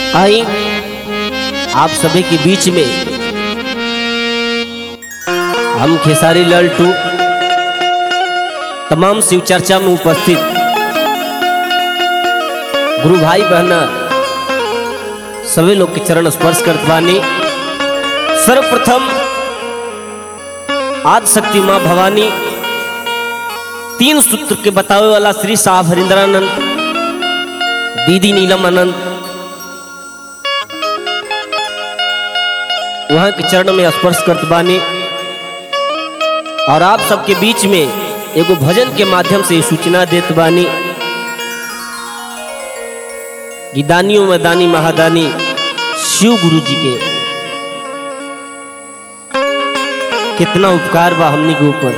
आई आप सभी के बीच में हम खेसारी लाल टू तमाम शिव चर्चा में उपस्थित गुरु भाई बहना सभी लोग के चरण स्पर्श करत बानी सर्वप्रथम आज शक्ति माँ भवानी तीन सूत्र के बतावे वाला श्री साहब हरिंद्रानंद दीदी नीलम आनंद वहाँ के चरण में स्पर्श करत बानी और आप सबके बीच में एगो भजन के माध्यम से सूचना देत बानी कि दानियों में दानी महादानी शिव गुरु जी के कितना उपकार बा हमनी के ऊपर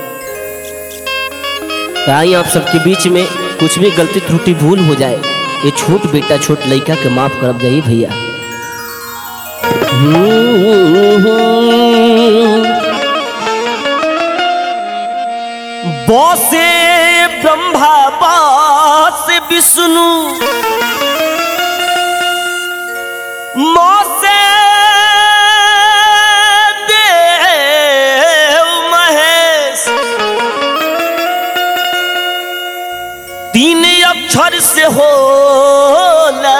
तो आई आप सबके बीच में कुछ भी गलती त्रुटि भूल हो जाए ये छोट बेटा छोट लड़का के माफ करब जाइए भैया बसे ब्रह्मा बास विष्णु मौसे देव महेश तीन अक्षर से होला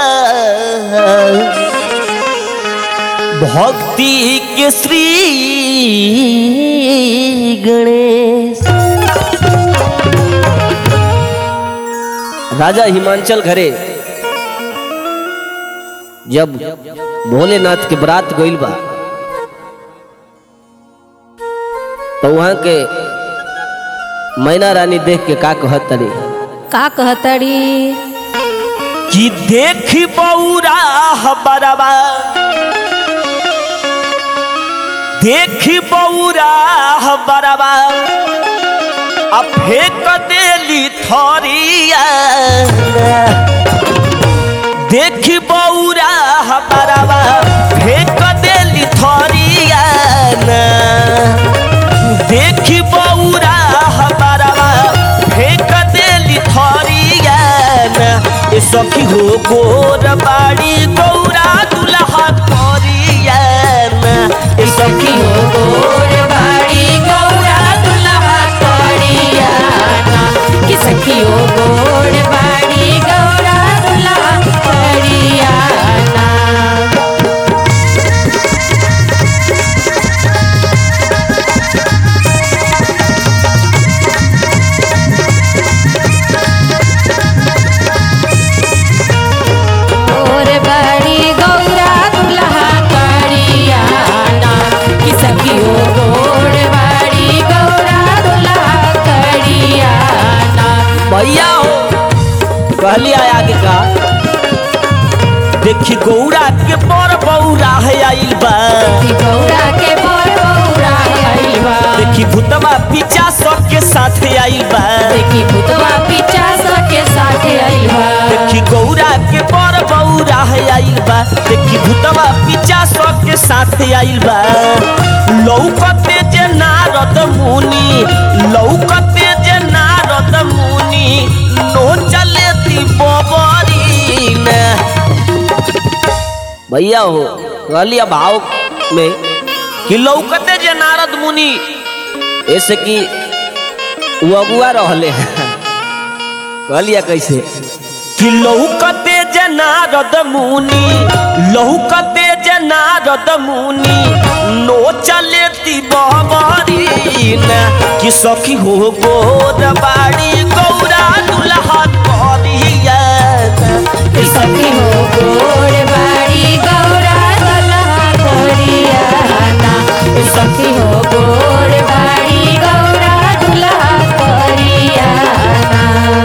भक्ति के श्री गणेश राजा हिमांचल घरे जब भोलेनाथ के बरात गइल बा तो वहां के मैना रानी देख के का कहत तरी का कहतड़ी कि देखी बौरा बरबा देखी बौरा बरबा अब फेंक देली थरिया देखी बौरा बरबा फेंक देली थरिया देखी बौरा बरबा फेंक देली थरिया ए सखी हो गोर बाड़ी गौरा दुल्हा करिया ए सखी हो गोर बाड़ी गौरा दुल्हा करियाना कि सखियो गोर बाड़ी गौरा दुल्हा करियाना गोर बाड़ी गौरा दुल्हा करियाना कि सखियो गोर बाड़ी गौरा दुल्हा करियाना भैया हो कहली आया आगे का देखी गौरा के पर बौरा है आइल बा कि गौरा के बर गौरा आइल बा देखी भूतवा पीछा सबके साथ आइल बा देखी भूतवा पीछा सके साथे आइल बा देखी गौरा के पर बौरा है आइल बा देखी भूतवा पीछा सबके साथ आइल बा लौकते जे नारद मुनि लौकते जे नारद मुनि नो चले ती बबरी ने भैया हो कहलिया भाव में कि लौकते जे नारद मुनि ऐसे कि वो अगुआ रहले हैं कहलिया कैसे कि लौकते जे नारद मुनि लौकते जे नारद मुनि नो चले ती बबरी ने कि सखी हो गोर बाड़ी गौरा दुल्हा करिया कि सखी हो गोर बाड़ी गौरा दुल्हा करियाना कि सखी हो गोर बाड़ी गौरा दुल्हा करियाना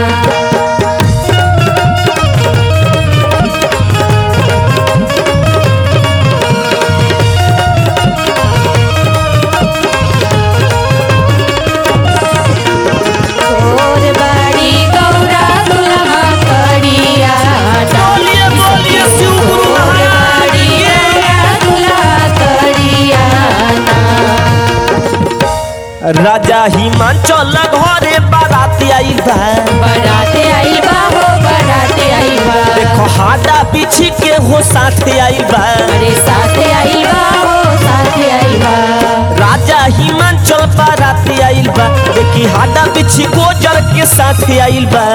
गोर बाड़ी गौरा दुल्हा करियाना बोलिए बोलिए शिव गुरु महाराज बाड़ी की। गौरा दुल्हा करियाना राजा हिमांचल घरे बारात आइल बा बराते आइल बा हो बराते आइल बा देखो हाडा बिछी के हो साथे आइल बा अरे साथे आइल बा हो साथे आइल बा राजा हिमाचल बाराती आइल बा देखी हाडा बिछी गोजर के साथे आइल बा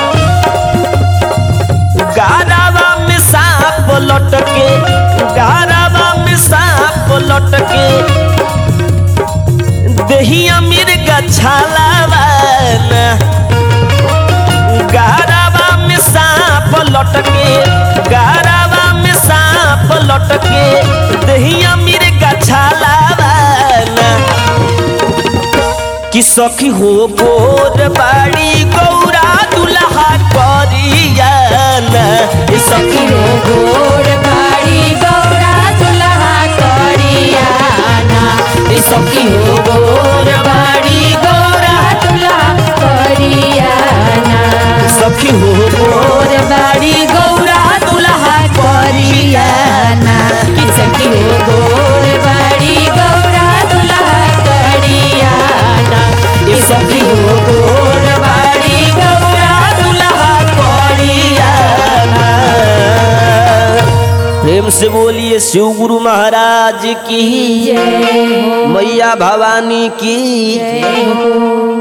गारावा में सांप लटके गारावा में सांप लटके दहिया मिर्गा छालावा ना गारावा में सांप लटके गारावा में सांप लटके दहिया मिर्गा छालावा ना कि सखी हो गोर बाड़ी गौरा दुल्हा करिया ना ए सखी सखी हो गोर बाड़ी गौरा दुल्हा करियाना ए सखी हो गोर बाड़ी गौरा दुल्हा करियाना सखी हो गोर गोर बाड़ी गौरा दुल्हा करियाना कि सखी हो गोर बाड़ी गौरा दुल्हा करियाना ए सखी हो गोर बाड़ी गौरा दुल्हा करियाना प्रेम से बोलिए शिव गुरु महाराज की जय हो मैया भवानी की जय हो